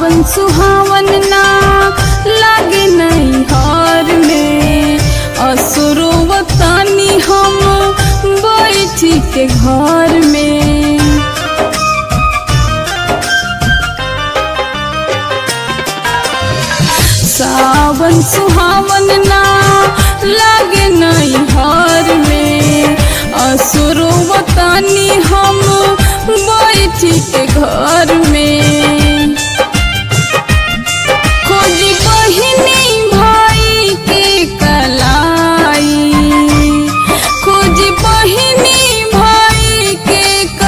सावन सुहावन ना लागे नहीं हार में असुरो वतानी हम बैठी के घर में सावन सुहावन ना लागे नहीं हार में असुरो वतानी हम बैठी के घर में खोजी बहिनी भाई के कलाई खोजी बहिनी भाई के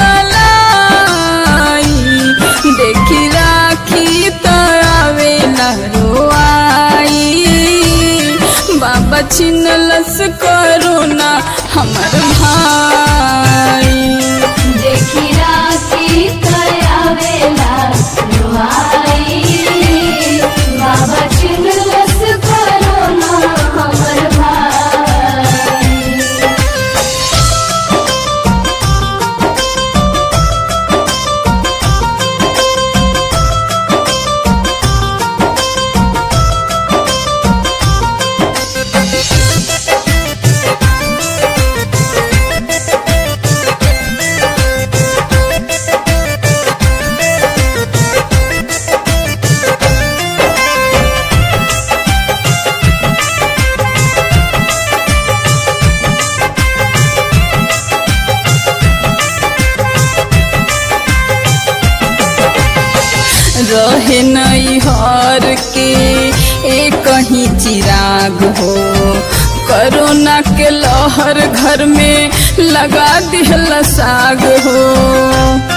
कलाई देखी राखी तो आवे लहरोआई बाबा छिनलस करोना हमर भाई देखी राखी तयावेला रुहाई बाबा चिनलस करोना हमर भाई रहे नई हर के एक ही चिराग हो कोरोना के लहर घर में लगा दिहल साग हो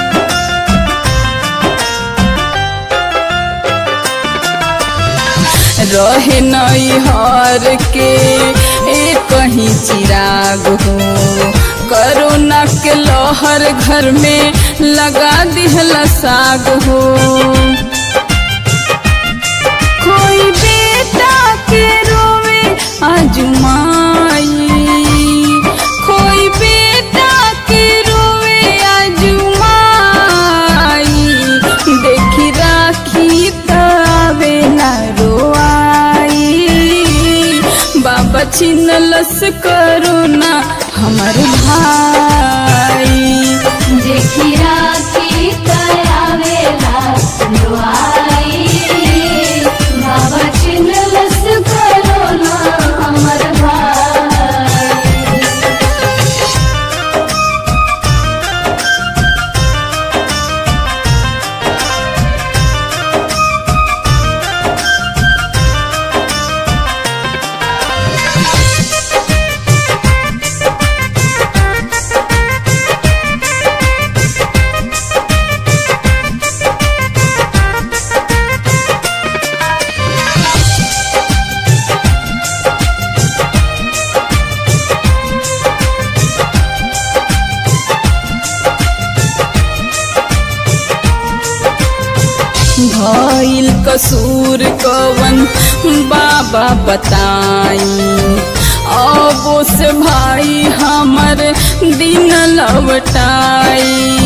रहे नई हर के एक ही चिराग हो कोरोना के लहर घर में लगा दिहल साग हो कोई बेटा के रोवे आजुमाई कोई बेटा के रोवे आजुमाई देखी राखी तवे न रोआई बाबा छिनलस करोना हमर भाई देखी राखी तयावेला रुहाई बाबा चिनलस करोना हमर भाई भइल कसूर कवन बाबा बताई अबो से भाई हमर दिन लवटाई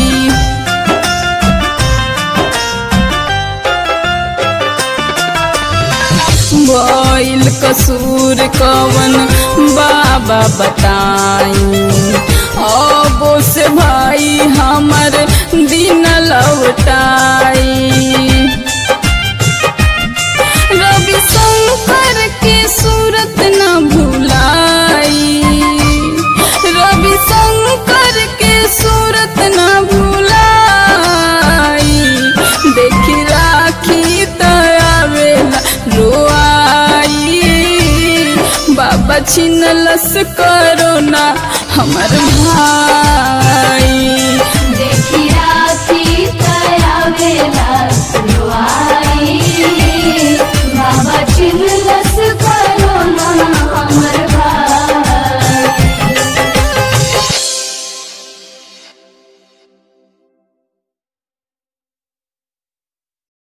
भइल कसूर कवन बाबा बताई अबो से भाई हमर दिन लौटाई रवि शंकर के सूरत न भुलाई रवि शंकर के सूरत न भुलाई देखी राखी तयावेला रोआई बाबा छिनलस करोना हमर भाई